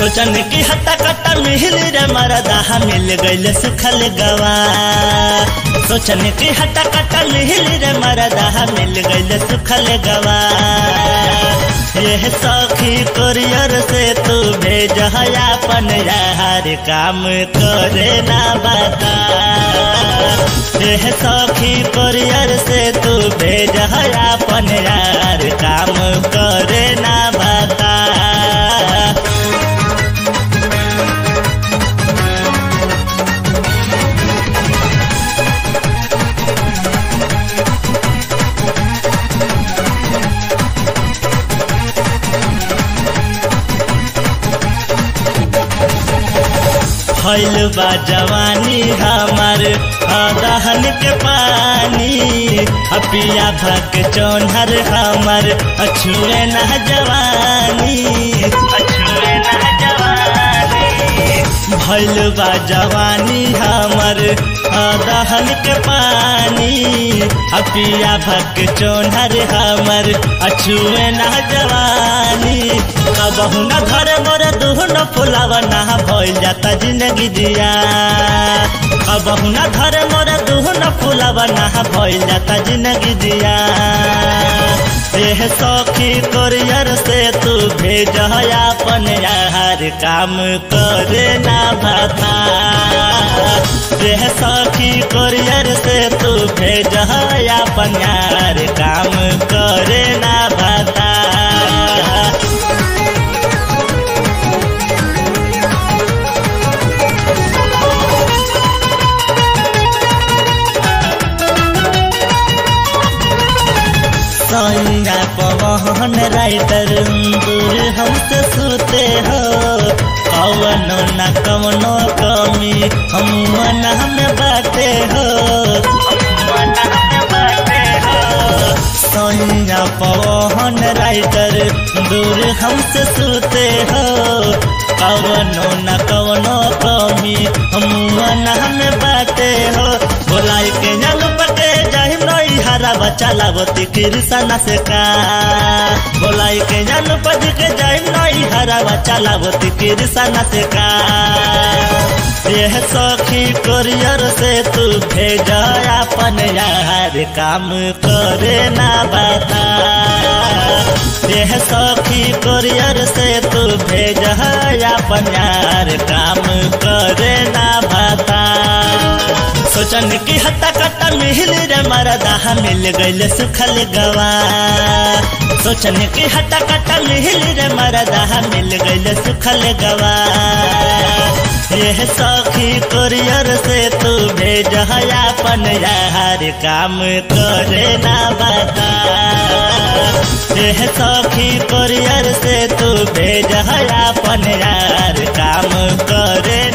सोचन की हट्टा कट्टा मिल रे मरदा मिल गइल सुखल गवा सोचन की हट्टा कट्टा मिल रे मरदा मिल गइल सुखल गवा यह सखी कोरियर से तू भेज अपन यार काम करे ना बता यह सखी कोरियर से तू भेज अपन यार काम करे ना बता फैल बा जवानी हमार दहन के पानी अपिया भक चौनहर हमार अछुए न जवानी अछुए न जवानी भैल बा जवानी हमार दहन के पानी अपिया भक चौनहर हमार अछुए न जवानी कबहू न घर मोर दुहन फुलावा ना भइल जाता जिंदगी दिया कबहू न घर मोर दुहन फुलावा ना भइल जाता जिंदगी दिया एह सखी कोरियर से तू भेज अपन यार काम करे ना बता एह सखी कोरियर से तू भेज अपन यार काम करे ना बता संगा पवन राइटर दूर हमसे सुते हो कवनो न कवनो कमी हम मना में बाटे हो संगा पवन राइटर दूर हमसे सुते हो कवनो न कवनो कमी हम मना में बाटे हो बोलाई के जल पटे जाहिम नई हरा बच्चा लागती कृष्ण से का बोलाई के जल पज के जाहिम नई हरा बच्चा लागती कृष्ण से का यह सखी कोरियर से तू भेज अपन यार काम करे ना बता यह सखी कोरियर से तू भेज अपन यार काम करे ना बता सोचन की हट्टा कट्टा मिल रे मरदा मिल गइल सुखल गवा सोचन की हट्टा कट्टा मिल रे मरदा मिल गइल सुखल गवा यह सखी कोरियर से तू भेज अपन यार काम करे ना बता यह सखी कोरियर से तू भेज अपन यार काम करे